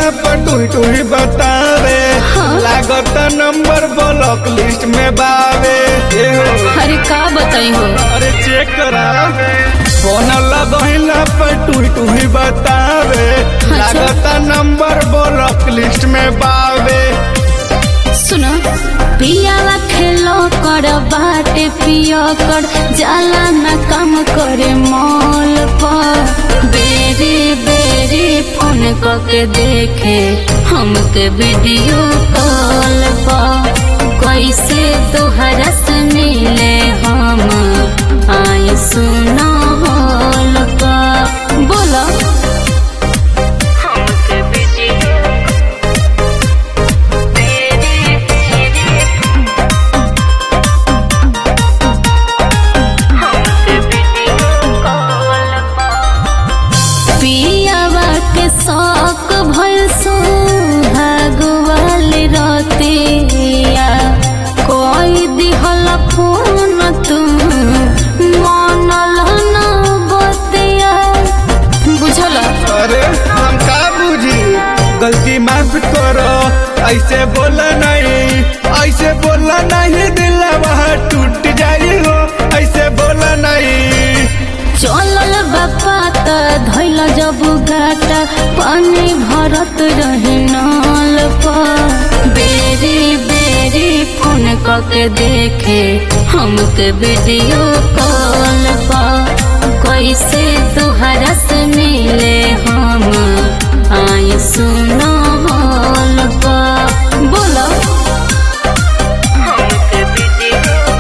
पर टुही टुही बतावे हाँ। लागत नंबर ब्लॉक लिस्ट में बावे ए हो अरे का बताई हो अरे चेक करा फोन लगहिला पर टुही टुही बतावे लागत नंबर ब्लॉक लिस्ट में बावे सुनो पियावा खेलो कर बाटे पियो कर जाला न काम करे मॉल पर बेरी बेरी फोन करके देखे हमके वीडियो कॉल पर कैसे तोहरा से मिले हम आई सुनो हॉल पर बोलो हमके वीडियो पियावा के शौक भल सुहागवाल रतिया कोई दिहल फोन तुम मनल न बतिया बुझल अरे हम का बुझी गलती माफ करो ऐसे बोला नहीं ऐसे बोला नहीं दिल वहाँ टूट जाई हो ऐसे बोला नहीं चलल बापा त धैल जब गाटा पानी भरत रहे नल पर बेरी बेरी फोन करके देखे हमके वीडियो कॉल पर कैसे तुहरा से मिले हम आई सुनो हॉल पर बोलो हमके वीडियो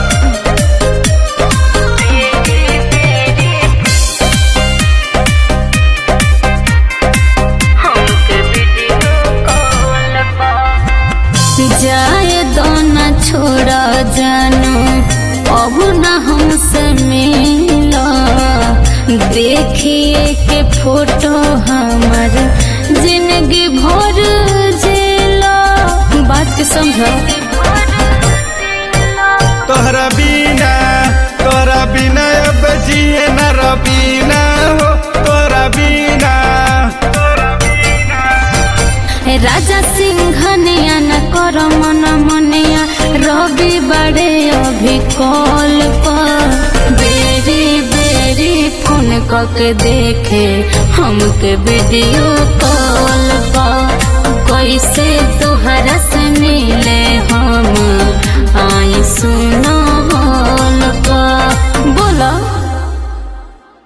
जाए दोना छोड़ा जानो अब न हमसे मिला देखिए के फोटो हमार जिंदगी भर जेला बात के समझो तोहरा बिना तोहरा बिना अब जिए न रबीना हो तोहरा बिना राजा सिंह नया न कर मन मनिया रवि बड़े अभी कॉल पर बेरी बेरी फोन करके देखे हमके वीडियो कॉल